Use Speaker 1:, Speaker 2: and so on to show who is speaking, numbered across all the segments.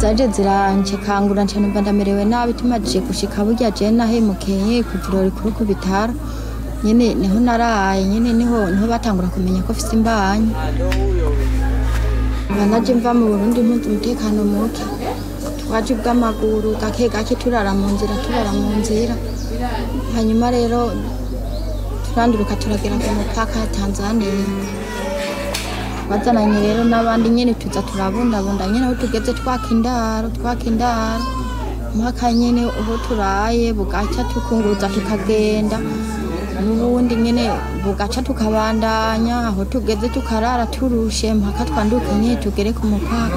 Speaker 1: zaje zirancekangura nca numva ndamerewe nabi tumajije gushika burya je nahemukeye ku ivuriro rikuru ku bitaro nyene niho naraye nyene niho niho batangura kumenya ko mfise imbanyi Nkaba naje mva mu burundi mpunze umutekano muke twaje ubw'amaguru gake gake turara mu nzira turara mu nzira hanyuma rero turanduruka turagera ku mupaka wa tanzaniya bazananye rero n'abandi nyene tuza turabundabunda nyene aho tugeze twaka indaro twaka indaro mpaka nyene aho turaye bugaca tukunguruza tukagenda n'ubundi nyene bugaca tukabandanya aho tugeze tukarara turushe mpaka twanduke nyene tugere ku mupaka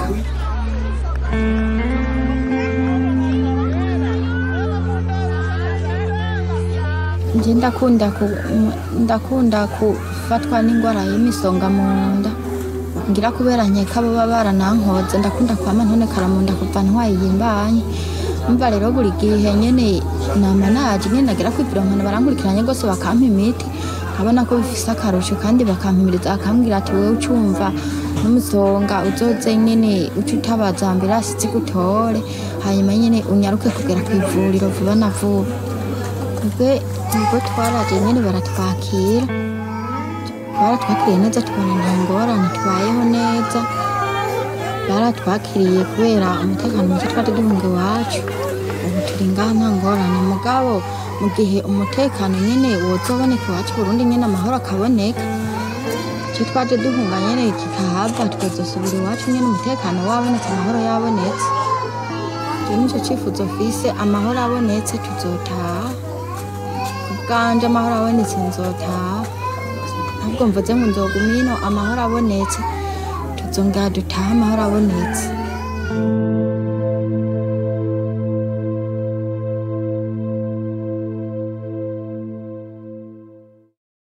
Speaker 1: nje ndakunda ku, ndakunda kufatwa n'ingwara y'imisonga mu nda ngira kubera nkeka baba baranankoze ndakunda kwama ntonekara mu nda kuva ntwaye iyimbanye umva rero buri gihe nyene nama naje nyene nagera kwivira nkana barankurikiranye rwose bakampa imiti nkabona ko bifise akarusho kandi bakampimiriza bakambwira ati wewe ucumva n'umusonga uzoze nyene uce utabaza ambirasi zigutore hanyuma nyene unyaruke kugera kw'ivuriro vuba na vuba ubwo ubwo twaraje nyene baratwakira baratwakiriye neza tubona nta ngorane tubayeho neza baratwakiriye kubera umutekano muke twari duhunga iwacu ubu turi ngaha nta ngorane mugabo mu gihe umutekano nyene wozoboneka iwacu burundi nyene amahoro akaboneka icyo twaje duhunga nyene kikahava tukazosubira iwacu nyene umutekano wabonetse amahoro yabonetse icyo nico cifuzo mfise amahoro abonetse tuzotaha ubwanje amahoro abonetse nzotaha ahubwo mvuze ngo nzoguma ino amahoro abonetse tuzongera dutahe amahoro abonetse